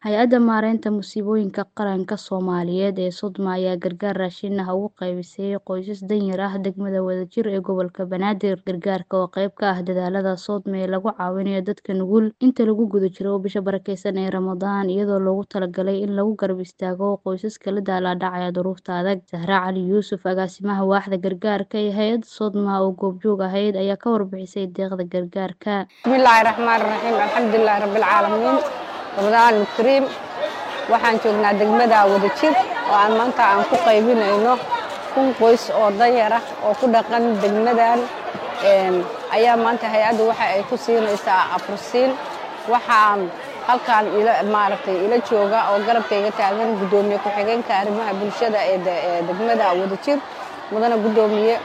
Hay-adda Maareynta Musiibooyinka Qaranka Soomaaliyeed ee Sodma ayaa gargaar raashin ah ugu qaybisay qoysas danyar ah degmada Wadajir ee gobolka Banaadir. Gargaarka oo qayb ka ah dadaallada Sodma ee lagu caawinayo dadka nugul inta lagu guda jiro bisha barakeysan ee Ramadaan, iyadoo loogu talagalay in lagu garab istaago qoysaska la daalaa dhacaya duruufta adag. Zahra Cali Yuusuf, agaasimaha waaxda gargaarka ee hay'adda Sodma oo goobjoog ahayd, ayaa ka warbixisay deeqda gargaarka. bismillaahi raxmaani raxiim alxamdulilaahi rabbil caalamiin ramadaan kariim waxaan joognaa degmada wadajir oo aan maanta aan ku qaybinayno kun qoys oo danyar ah oo ku dhaqan degmadan ayaa maanta hay-adda waxa ay ku siinaysaa afursiin waxaan halkaan ila maaragtay ila jooga oo garabkayga taagan guddoomiye ku-xigeenka arrimaha bulshada ee degmada wadajir mudane guddoomiye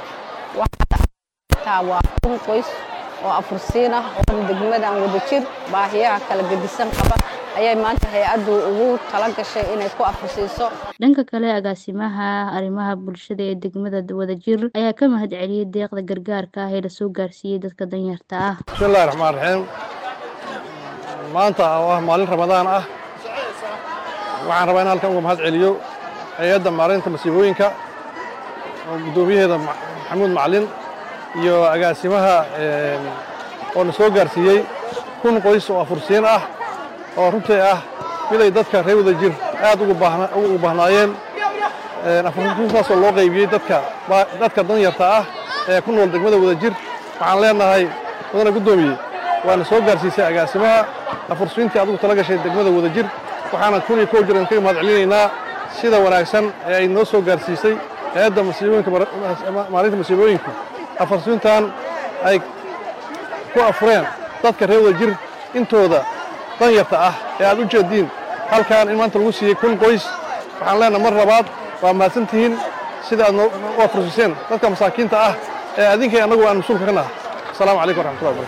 waxaa waa kun qoys oo afursiin ah oo degmadan wadajir baahiyaha kala gedisan qaba ayay maanta hay-addu ugu tala gashay inay ku afursiiso dhanka kale agaasimaha arrimaha bulshada ee degmada wadajir ayaa ka mahad celiyey deeqda gargaarka ah ee lasoo gaarsiiyey dadka danyarta ah bismillahi raxmaan raxiim maanta oo ah maalin ramadaan ah waxaan rabaa in halkan uga mahad celiyo hay-adda maareynta masiibooyinka oo guddoomiyaheeda maxamuud macalin iyo agaasimaha oo na soo gaarsiiyey kun qoys oo afursiin ah oo runtii ah miday dadka reer wadajir aad ugu baahnaayeen afursiintaasoo loo qaybiyey dadka danyarta ah ee ku nool degmada wadajir waxaan leenahay mudane guddoomiye waana soo gaarsiisay agaasimaha afursiintii adigu tala gashay degmada wadajir waxaana kun iyo kow jiran kaga mahad celinaynaa sida wanaagsan ee ay noo soo gaarsiisay hay-adda maalinta masiibooyinku afursiintan ay ku afureen dadka reer wadajir intooda danyarta ah ee aad u jeediin halkan in maanta lagu siiyey kun qoys waxaan leenahay mar labaad waa mahadsan tihiin sida aad u afursiiseen dadka masaakiinta ah ee adinkay annagu aan mas-uulka ka naha asalaamu calaykum waraxmatullahi wabarakatu